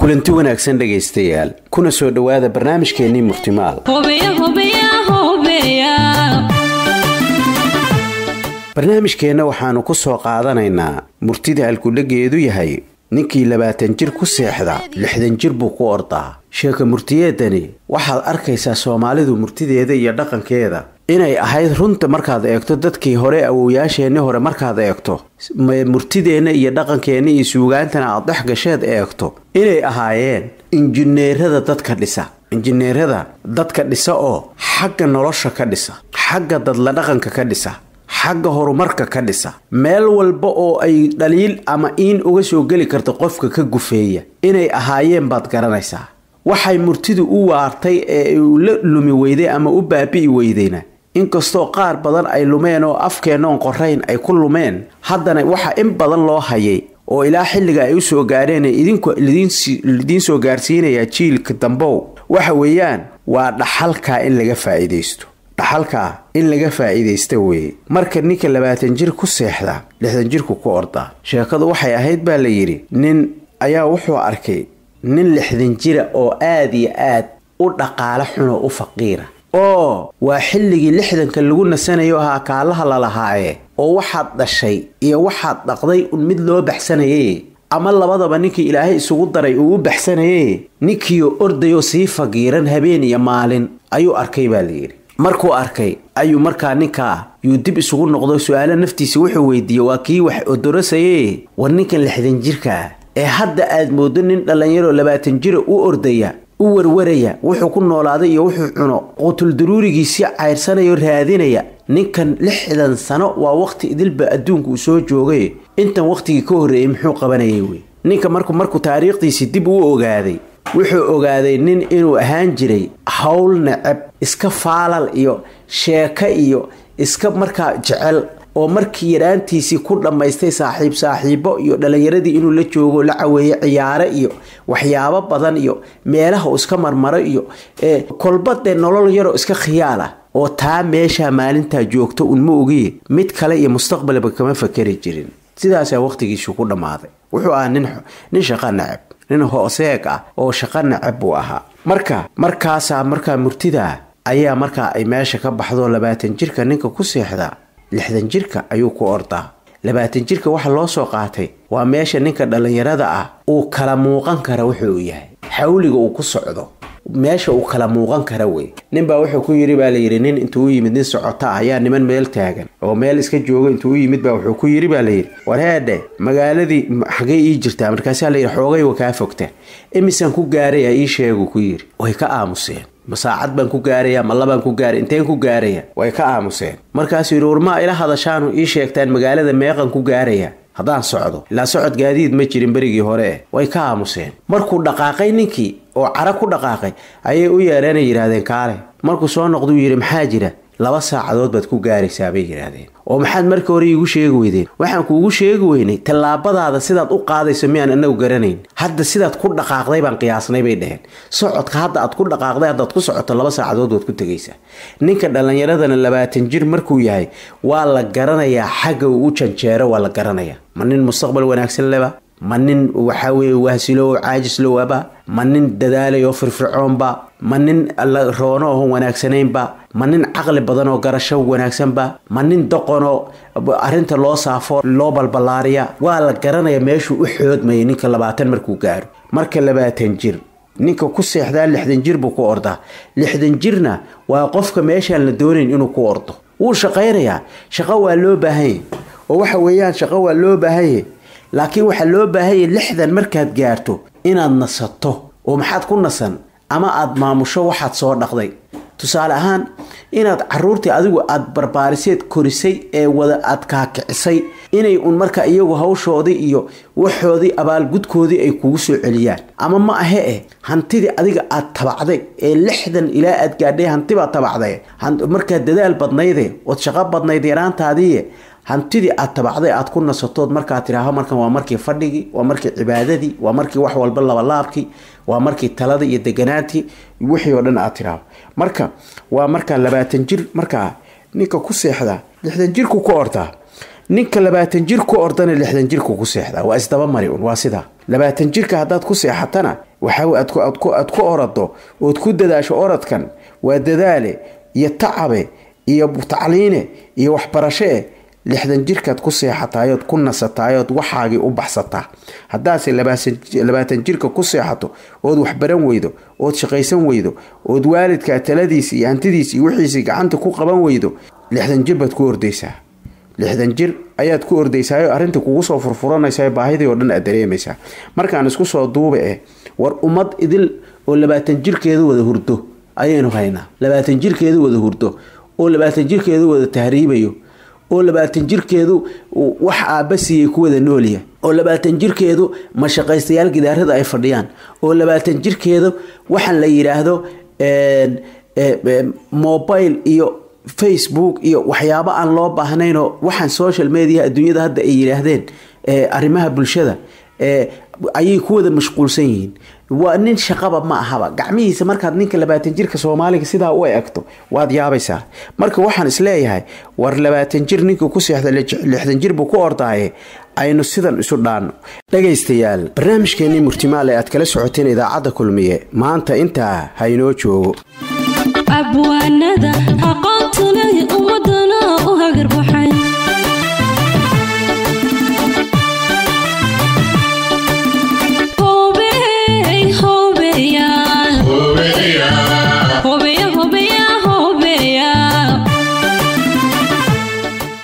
kulanti wanaagsan dhegaystayaal kuna soo dhowaada barnaamijkeennii murtimaal barnaamijkeenna waxaannu ku soo qaadanaynaa murtida halkudhageedu yahay ninkii labaatan jir ku seexda lixdan jir buu ku ordaa sheeka murtiyeedani waxaad arkaysaa soomaalidu murtideeda iyo dhaqankeeda inay ahayd runta markaad eegto dadkii hore awowyaasheenni hore markaad eegto murtideenna iyo dhaqankeenna iyo suugaantana aad dhex gasheed eegto inay ahaayeen injineerada dadka dhisa injineerada dadka dhisa oo xagga nolosha ka dhisa xagga dadla dhaqanka ka dhisa xagga horumarka ka dhisa meel walba oo ay dhaliil ama iin uga soo geli karta qofka ka gufeeya inay ahaayeen baad garanaysaa waxay murtidu u waartay ee uu la lumi weyday ama u baabi'i weydayna inkastoo qaar badan ay lumeen oo afkeennoon qorayn ay ku lumeen haddana waxa in badan loo hayay oo ilaa xilliga ay u soo gaadheen idinku lidiin soo gaarsiinayaa jiilka dambow waxa weeyaan waa dhaxalkaa in laga faa'iidaysto dhaxalkaa in laga faa'iidaysta weeye marka ninka labaatan jir ku seexda lixdan jirku ku ordaa sheekadu waxay ahayd baa la yidhi nin ayaa wuxuu arkay nin lixdan jira oo aad iyo aad u dhaqaale xunoo u faqiira oo waa xilligii lixdanka lagu nasanayo ahaa kaalaha lalahaaye oo waxaad dhashay iyo waxaad dhaqday un mid loo baxsanaye ama labadaba ninkii ilaahay isugu daray uu u baxsanaye ninkiioo ordayoo sii fagiiran habeen iyo maalin ayuu arkay baa layidhi markuu arkay ayuu markaa ninkaa yuu dib isugu noqdo su-aalo naftiisa wuxuu weydiiyey waa kii wax odorasaye war ninkan lixdan jirka ah ee hadda aad mooddo nin dhallinyaroo labaatan jira u ordaya u warwaraya wuxuu ku noolaaday iyo wuxuu cuno qutuldaruurigiisii cayrsanayo raadinaya ninkan lixdan sano waa waqti idilba adduunku uu soo joogay intan waqtigii ka horreeyey muxuu qabanayay wey ninka marku markuu taariikhdiisii dib u ogaaday wuxuu ogaaday nin inuu ahaan jiray howl necab iska faalal iyo sheeko iyo iska markaa jecel oo markii yaraantiisii ku dhammaystay saaxiib saaxiibo iyo dhallinyaradii inuu la joogo la caweeye ciyaare iyo waxyaabo badan iyo meelaha uu iska marmaro iyo kolba dee nolol yaroo iska khiyaal ah oo taa meeshaa maalintaa joogto un ma ogiye mid kale iyo mustaqbalba kama fakeri jirin sidaasaa waqtigiisu ku dhammaaday wuxuu ahaa nin shaqa nacab nin hooseeg ah oo shaqa nacab buu ahaa marka markaasaa markaa murtidaa ayaa markaa ay meesha ka baxdo labaatan jirka ninka ku seexdaa lixdan jirka ayuu ku ordaa labaatan jirka waxa loo soo qaatay waa meesha ninka dhallinyarada ah uu kala muuqan kara wuxuu yahay xawliga uu ku socdo meesha uu kala muuqan kara wey ninbaa wuxuu ku yidhi baa layidhi nin intuu u yimid nin socota ah ayaa niman meel taagan oo meel iska jooga intuu u yimid baa wuxuu ku yidhi baa layidhi warheedhe magaaladii xagay ii jirtaa markaasaa layidhi xoogay wa kaa fogta imisaan ku gaaraya ii sheegu ku yidhi way ka aamuseen ma saacad baan ku gaaraya ma labaan ku gaaraya inteen ku gaaraya way ka aamuseen markaasuu yidhi warmaa ila hadashaanu ii sheegtaan magaalada meeqan ku gaaraya haddaan socdo ilaa socod gaadiid ma jirin berigii hore eh way ka aamuseen markuu dhaqaaqay ninkii oo cara ku dhaqaaqay ayay u yeedheenay yidhaahdeen kaale markuu soo noqduu yidhi maxaa jira laba saacadood baad ku gaaraysaa bay yidhaahdeen oo maxaad marka hore iigu sheegi weydeen waxaan kuugu sheegi weynay tallaabadaada sidaad u qaadayso miyaan anagu garanayn hadda sidaad ku dhaqaaqday baan qiyaasnay bay dheheen socodka hadda aad ku dhaqaaqday haddaad ku socoto laba saacadood waad ku tegaysaa ninka dhallinyaradana labaatan jir markuu yahay waa la garanayaa xagga uu u janjeero waa la garanayaa ma nin mustaqbal wanaagsan leba ma nin waxaa weeye waasilo oo caajislowaba ma nin dadaalayoo firfircoonba ma nin roono oon wanaagsanaynba ma nin caqli badan oo garasho wanaagsanba ma nin doqonoo arrinta loo saafo loo balballaariya waa la garanaya meeshuu u xoodmayay ninka labaatan markuu gaaro marka labaatan jir ninka ku seexdaa lixdan jir buu ku ordaa lixdan jirna waa qofka meeshaan la doonayn inuu ku ordo wuu shaqaynayaa shaqo waa loo baahanya oo waxa weeyaan shaqo waa loo baahanya laakiin waxaa loo baahanya lixdan markaad gaarto inaad nasato oo maxaad ku nasan ama aad maamusho waxaad soo dhaqday tusaale ahaan inaad caruurtii adigu aad barbaariseed korisay ee wada aad kaakicisay inay un marka iyagu hawshoodii iyo waxoodii abaalgudkoodii ay kugu soo celiyaan ama ma ahe eh hantidii adiga aad tabacday ee lixdan ilaa aad gaadhay hantibaad tabacday markaad dadaal badnayde ood shaqo badnayd yaraantaadiiye hantidii aad tabacday aad ku nasatood markaad tidhaaho markan waa markii fadhigii waa markii cibaadadii waa markii wax walba labalaabkii waa markii taladii iyo deganaantii wixii oo dhan aad tidhaaho marka waa markaa labaatan jir markaa ninka ku seexdaa lixdan jirku ku ordaa ninka labaatan jir ku ordana lixdan jirku ku seexdaa waa isdabamari un waa sidaa labaatan jirka haddaad ku seexatana waxa aad ku orado ood ku dadaasho oradkan waa dadaale iyo tacabe iyo tacliine iyo waxbarashee lixdan jirkaad ku seexataayood ku nasataayood waxaagii u baxsataa haddaase labaatan jirka ku seexato ood waxbaran weydo ood shaqaysan weydo ood waalidkaa taladiisi iyo hantidiisi iyo wixiisii gacanta ku qaban weydo lixdan jir baad ku ordaysaa lixdan jir ayaad ku ordaysaayoo arrinta kugu soo furfuranaysaa baahidii oo dhan aad dareemaysaa markaan isku soo duuba eh war ummad idil oo labaatan jirkeedu wada hurdo ayaynu haynaa labaatan jirkeedu wada hurdo oo labaatan jirkeedu wada tahriibayo oo labaatan jirkeedu wax aabba siiyey ku wada noolya oo labaatan jirkeedu mashaqaystayaal gidaarada ay fadhiyaan oo labaatan jirkeedu waxaan la yidhaahdo mobile iyo facebook iyo waxyaabo aan loo baahnaynoo waxaan social media adduunyada hadda ay yidhaahdeen arrimaha bulshada ayay ku wada mashquulsan yihiin waa nin shaqaba ma ahaba gacmihiisa markaad ninka labaatan jirka soomaaliga sidaa u egto waad yaabaysaa marka waxaan isleeyahay war labaatan jir ninkii ku seexda lixdan jir buu ku ordaaye aynu sidan isu dhaanno dhagaystayaal barnaamijkeenii murtimaale aad kala socoteen idaacadda kulmiye maanta intaa ha inoo joogo abwaanada aqoonta leh ummadana u hagarbaxa